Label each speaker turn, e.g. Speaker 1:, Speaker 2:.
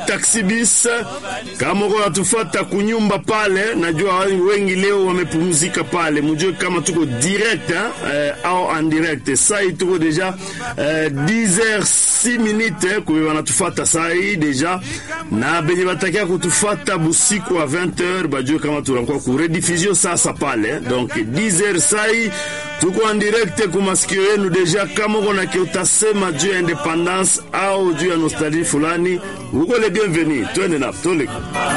Speaker 1: taxi bis. Kama uko natufata kunyumba pale, najua wengi leo wamepumzika pale, mujue kama tuko direct eh, au en direct. Sai tuko deja eh, 10h 6 minutes kwa wanatufata sai deja, na benye batakia kutufata busiku wa 20h bajue kama tunakuwa ku rediffusion sasa pale, donc 10h sai tuko en direct ku masikio yenu deja. Kama uko na kiutasema juu ya independance au juu ya nostalgie fulani, uko le bienvenu, twende na tole